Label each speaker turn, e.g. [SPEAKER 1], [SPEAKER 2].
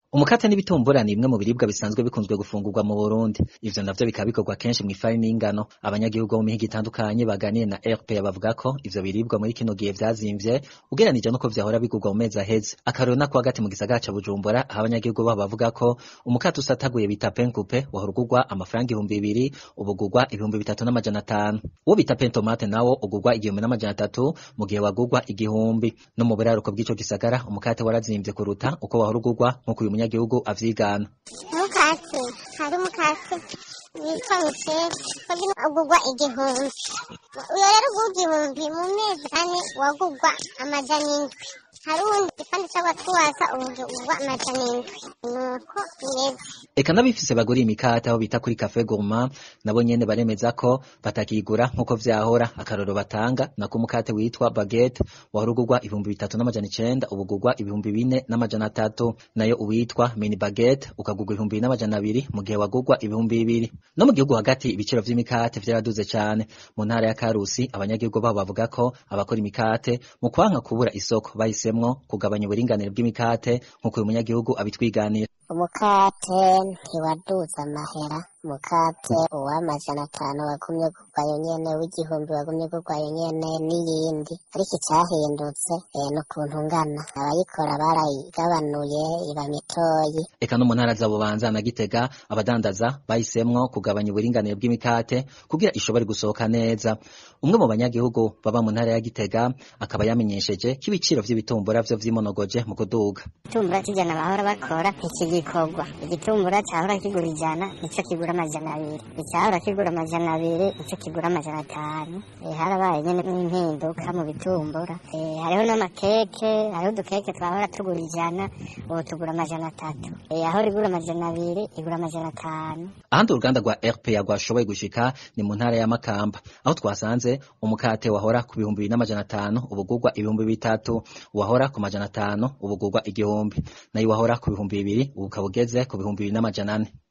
[SPEAKER 1] Umukate n'ibitumbura ni bimwe mu biribwa bisanzwe bikunzwe gufungurwa mu Burundi ivyo navyo bikaba bikorwa kenshi mw'ifarini y'ingano abanyagihugu bo mu mihingo itandukanye baganiye na RPA bavuga ko ivyo biribwa muri kino gihe vyazimvye ugereranije nuko vyahora bigurwa mu mezi aheze akarero nako hagati mu gisagara ca Bujumbura aho abanyagihugu baho bavuga ko umukate usataguye bita penkupe wahora ugurwa amafaranga ibihumbi bibiri ubu ugurwa ibihumbi bitatu n'amajana atanu uwo bita pentomate nawo ugurwa igihumbi n'amajana atatu mu gihe wagurwa igihumbi no mu buraruko bw'ico gisagara umukate warazimvye kuruta uko wahora ugurwa nk'uko uyu munyagihugu avyigana
[SPEAKER 2] umukate hari umukate witwa misheri urimo ugurwa igihumbi uyo rero ugurwa igihumbi mu mezi ane wagurwa amajana indwi hari uwundi igipande c'abatwasa ubu ugurwa amajana indwi nuko bimeze
[SPEAKER 1] eka n'abifise bagura imikate aho bita kuri cafe gourmand nabo nyene baremeza ko batakigura nk'uko vyahora akaroro batanga nako umukate witwa baguette wahora ugurwa ibihumbi bitatu n'amajana icenda ubu ugurwa ibihumbi bine n'amajana atatu nayo uwitwa mini baguette ukagurwa ibihumbi bine n'amajana abiri mu gihe wagurwa ibihumbi bibiri no mu gihugu hagati ibiciro vy'imikate vyaraduze cane mu ntara ya karusi abanyagihugu babo bavuga ko abakora imikate mu kwanka kubura isoko bahisemwo kugabanya uburinganire bw'imikate nk'uko uyu munyagihugu abitwiganira
[SPEAKER 2] umukate ntiwaduze amahera umukate uw'amajana atanu wagumye gurwayo nyene w'igihumbi wagumye gurwayo nyene n'iyindi ariko icyahindutse eh, n'ukuntu ngana abayikora barayigabanuye iba mitoyi
[SPEAKER 1] eka no mu ntara za bubanza na gitega abadandaza bahisemwo kugabanya uburinganire bw'imikate kugira ishobore gusohoka neza umwe mu banyagihugu baba mu ntara ya gitega akaba yamenyesheje ko ibiciro vy'ibitumbura vyo vyimonogoje mu kuduga
[SPEAKER 3] igitumbura kijana bahora bakora ntikigikorwa igitumbura cyahora kigura ijana nico kigura amajana abiri icyahora kigura amajana abiri nico kigura amajana atanu Eh, harabaye nyene n'impinduka mu bitumbura Eh, hariho n'amakeke hariho udukeke twahora tugura ijana ubu tugura amajana atatu Eh, ahora igura amajana abiri igura amajana atanu
[SPEAKER 1] ahandi uruganda rwa RPA rwashoboye gushika ni mu ntara ya Makamba aho twasanze umukate wahora ku bihumbi bibiri n'amajana atanu ubu ugurwa ibihumbi bitatu wahora ku majana atanu ubu ugurwa igihumbi nayo wahora ku bihumbi bibiri ubu ukaba ugeze ku bihumbi bibiri n'amajana ane